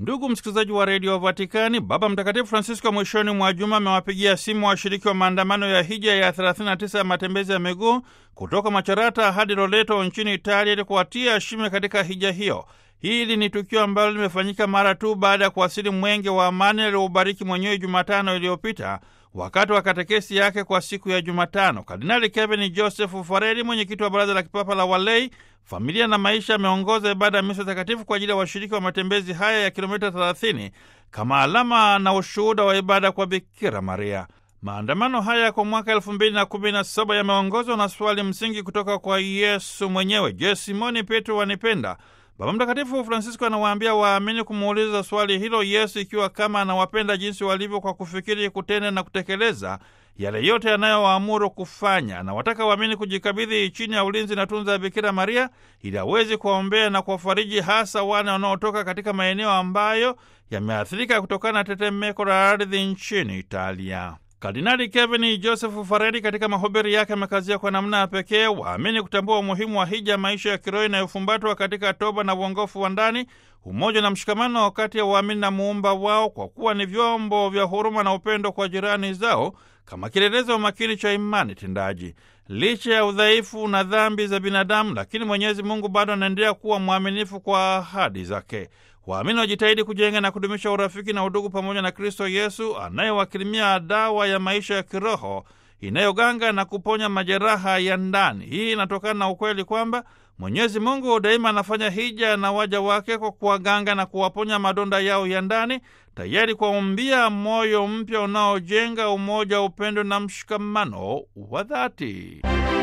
Ndugu msikilizaji wa redio Vatikani, Baba Mtakatifu Francisco mwishoni mwa juma amewapigia simu washiriki wa maandamano ya hija ya 39 ya matembezi ya miguu kutoka Macerata hadi Loreto nchini Italia ili kuwatia shime katika hija hiyo. Hili ni tukio ambalo limefanyika mara tu baada ya kuwasili mwenge wa amani alioubariki mwenyewe Jumatano iliyopita wakati wa katekesi yake kwa siku ya Jumatano. Kardinali Kevin Joseph Fareli, mwenyekiti wa Baraza la Kipapa la Walei, Familia na Maisha, ameongoza ibada ya misa takatifu kwa ajili ya washiriki wa matembezi haya ya kilomita 30 kama alama na ushuhuda wa ibada kwa Bikira Maria. Maandamano haya kwa mwaka elfu mbili na kumi na saba yameongozwa na swali msingi kutoka kwa Yesu mwenyewe: Je, Simoni Petro wanipenda? Baba Mtakatifu Francisco anawaambia waamini kumuuliza swali hilo Yesu ikiwa kama anawapenda jinsi walivyo, kwa kufikiri, kutenda na kutekeleza yale yote yanayowaamuru kufanya. Anawataka waamini kujikabidhi chini ya ulinzi na tunza ya Bikira Maria ili awezi kuwaombea na kuwafariji, hasa wane wanaotoka katika maeneo ambayo yameathirika kutokana na tetemeko la ardhi nchini Italia. Kardinali Kevin Joseph Fareli katika mahubiri yake amekazia kwa namna ya pekee waamini kutambua umuhimu wa hija, maisha ya kiroho inayofumbatwa katika toba na uongofu wa ndani, umoja na mshikamano kati ya waamini na muumba wao, kwa kuwa ni vyombo vya huruma na upendo kwa jirani zao, kama kielelezo makini cha imani tendaji. Licha ya udhaifu na dhambi za binadamu, lakini Mwenyezi Mungu bado anaendelea kuwa mwaminifu kwa ahadi zake. Waamini wajitahidi kujenga na kudumisha urafiki na udugu pamoja na Kristo Yesu anayewakirimia dawa ya maisha ya kiroho inayoganga na kuponya majeraha ya ndani. Hii inatokana na ukweli kwamba Mwenyezi Mungu daima anafanya hija na waja wake kwa kuwaganga na kuwaponya madonda yao ya ndani, tayari kuwaumbia moyo mpya unaojenga umoja, upendo na mshikamano wa dhati.